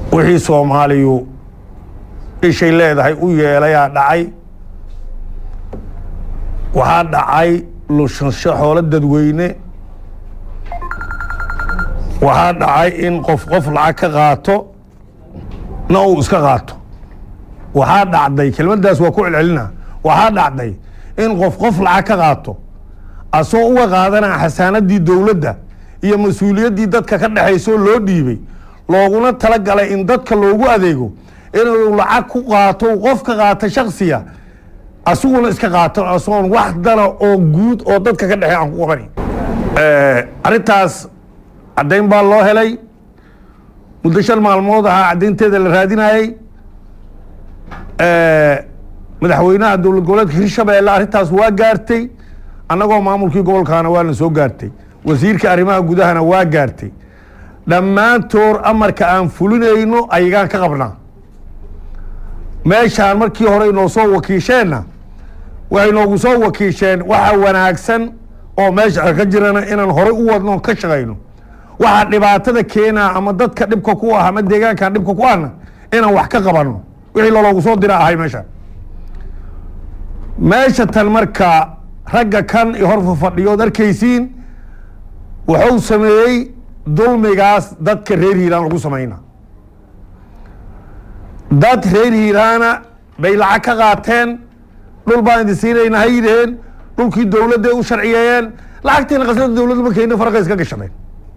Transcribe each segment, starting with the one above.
wixii soomaaliyu ishay leedahay u yeelayaa dhacay waxaa dhacay lushansho xoolo dadweyne waxaa dhacay in qof qof lacag ka qaato na uu iska qaato waxaa dhacday kelmaddaas waa ku celcelina waxaa dhacday in qof qof lacag ka qaato asoo uga qaadanaa xasaanadii dowladda iyo mas-uuliyaddii dadka ka dhexaysoo loo dhiibay looguna talagalay in dadka loogu adeego inuu lacag ku qaato uu qof ka qaato shaksiya asiguna iska qaato asoon wax dana oo guud oo dadka ka dhexey aan ku qabani arrintaas caddayn baa loo helay muddo shan maalmood ahaa caddaynteeda la raadinayey madaxweynaha dowlad goboleedka hirshabeelle arrintaas waa gaartay annagoo maamulkii gobolkaana waana soo gaartay wasiirka arrimaha gudahana waa gaartay dhammaantood amarka aan fulinayno ayagaan ka qabnaa meeshaan markii hore inoo soo wakiisheenna waxay noogu soo wakiisheen waxa wanaagsan oo meesha ka jirana inaan horey u wadno ka shaqayno waxaa dhibaatada keenaa ama dadka dhibka ku ah ama deegaankan dhibka ku ahna inaan wax ka qabanno wixii loloogu soo dira ahay meesha meesha tan marka ragga kan i hor fadhiyood arkaysiin wuxuu sameeyey dulmigaas dadka reer hiiraan lagu samayna dad reer hiiraana bay lacag ka qaateen dhul baan idin siinayna ha yidhaheen dhulkii dowladday u sharciyeeyeen lacagtiina qasnada dowladda markayna farqa iska gashadeen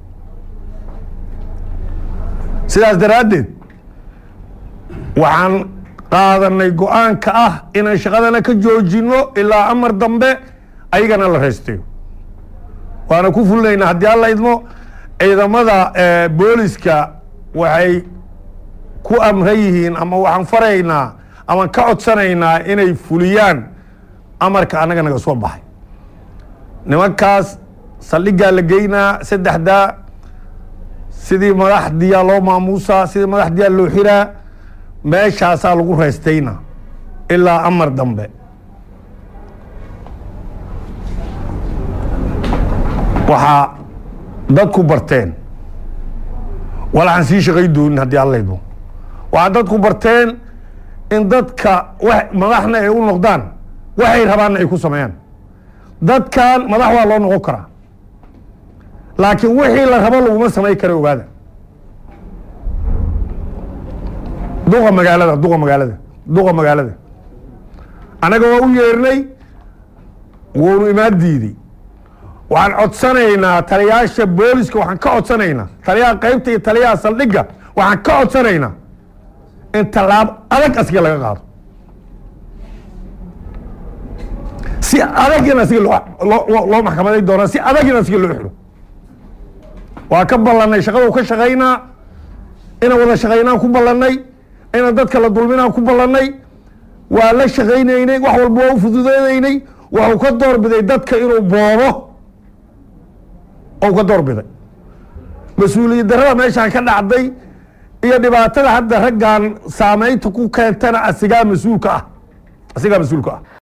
sidaas daraaddeed waxaan qaadanay go-aanka ah inaan shaqadana ka joojino ilaa amar dambe ayagana la raystayo waana ku fulinaynaa haddii alla idmo ciidamada booliska waxay ku amran yihiin ama waxaan faraynaa amaan ka codsanaynaa inay fuliyaan amarka annaga naga soo baxay nimankaas saldhiggaa la geynaa saddexdaa sidii madaxdiyaa loo maamuusaa sidii madaxdiyaa loo xiraa meeshaasaa lagu raystayna ilaa amar dambe waxaa dadku barteen walaxaan sii shaqay doonin haddii allaydo waxaa dadku barteen in dadka madaxna ay u noqdaan waxay rabaanna ay ku sameeyaan dadkan madax waa loo noqon karaa laakiin wixii la rabo laguma samayn kara ogaada duqa magaalada duqa magaalada duqa magaalada annaga waa u yeernay wuunu imaan diiday waxaan codsanaynaa taliyaasha booliska waxaan ka codsanaynaa taliyaha qaybta iyo taliyaha saldhigga waxaan ka codsanaynaa in tallaabo adag asiga laga qaado si adagin asiga loo maxkamaday doonaa si adagin asiga loo xiro waa ka ballanay shaqadu ka shaqaynaa inaan wada shaqaynaan ku ballannay inaan dadka la dulminaan ku ballannay waa la shaqaynaynay wax walba waa u fududeedaynay waxuu ka doorbiday dadka inuu boobo ou ka doorbiday mas-uuliyad darrada meeshaan ka dhacday iyo dhibaatada hadda raggan saamaynta ku keentana asigaa mas-uulka ah asigaa mas-uulka ah